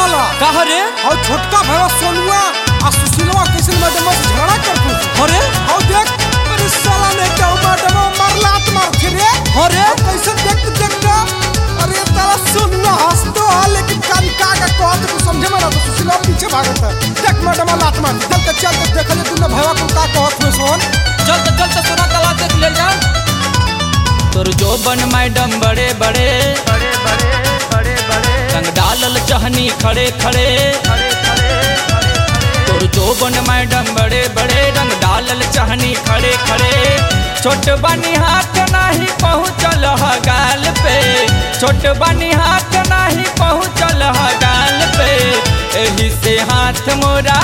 साला कहा रे और छोटका भैया सोनुआ आ सुशीलवा किशन मैडम से झगड़ा करते अरे और देख अरे साला ने क्या मैडम मार लात मार थी रे अरे और कैसे देख देख अरे तारा सोनुआ हंसतो है लेकिन कान का का कहत तू समझे में ना तो सुशीलवा पीछे भागत है देख मैडम लात मार चल के चल के देख ले तूने भैया को का कहत है सोन चल तो चल तो सोना तला देख ले जा तोर जो बन मैडम बड़े बड़े बड़े बड़े बड़े बड़े रंग डालल चहनी खड़े खड़े खड़े खड़े खड़े तोर जो बन मैडम बड़े बड़े रंग डालल चहनी खड़े खड़े छोट बनी हाथ नहीं पहुँचल ह गाल पे छोट बनी हाथ नहीं पहुँचल ह गाल पे एही से हाथ मोरा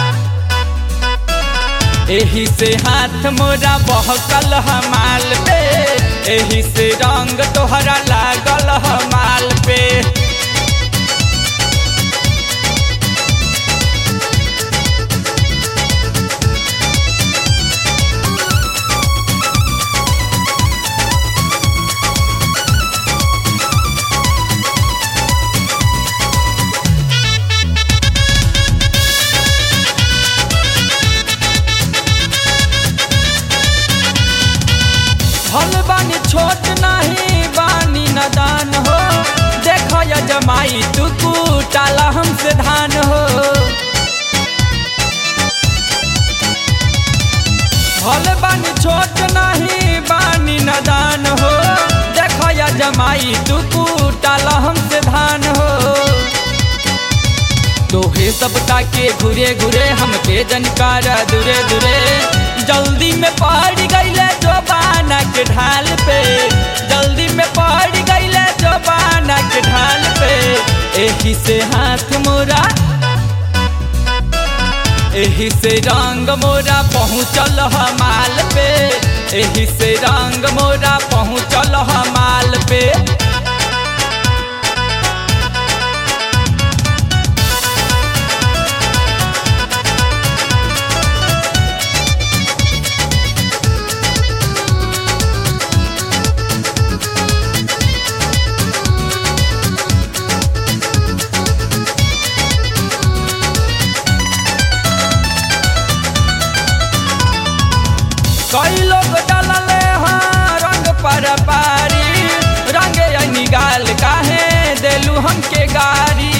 एही से हाथ मोरा बहकल ह माल पे एही से रंग तोहरा लागल ह माल पे भल बानी छोट नहीं बानी नदान हो देख जमाई तू कुटाला हमसे धान हो भल बानी छोट नहीं बानी नदान हो देख जमाई तू कुटाला हमसे धान हो तोहे सब ताके घुरे घुरे हमके जनकार दूरे दूरे जल्दी में पड़ गईले जोबाना के ढाल पे जल्दी में पड़ गईले जोबाना के ढाल पे एही से हाथ मोरा एही से रंग मोरा पहुँचल ह माल पे एही से रंग मोरा पहुँचल ह माल पे कई लोग डालले हाँ रंग पर पारी रंग यानी गाल काहे देलू हमके गारी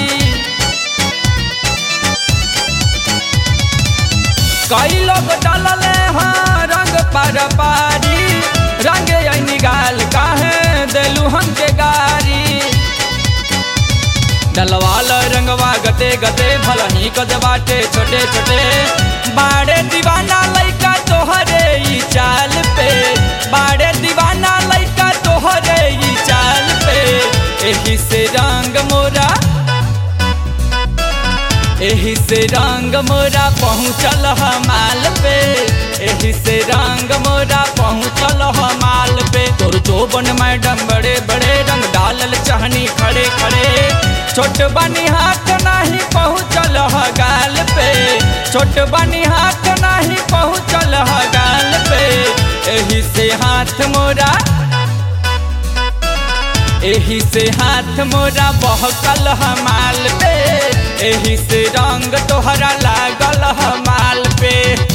कई लोग डालले हाँ रंग पर पारी रंग यानी गाल काहे देलू हमके गारी डलवाल रंगवा गते गते भलही कद बाटे छोटे छोटे बाड़े दीवाना लइका तोहरे ई चाल पे बाड़े दीवाना लइका तोहरे ई चाल पे एही से रंग मोरा एही से रंग मोरा पहुँचल ह माल पे एही से रंग मोरा पहुँचल ह माल पे तोर जोबन मैडम बड़े बड़े रंग डालल चहनी खड़े खड़े छोट बनी हाथ नहीं पहुँचल ह गाल पे छोट बनी हाथ नहीं पहुँचल ह गाल पे एही से हाथ मोरा एही से हाथ मोरा बहकल ह माल पे एही से रंग तोहरा लागल ह माल पे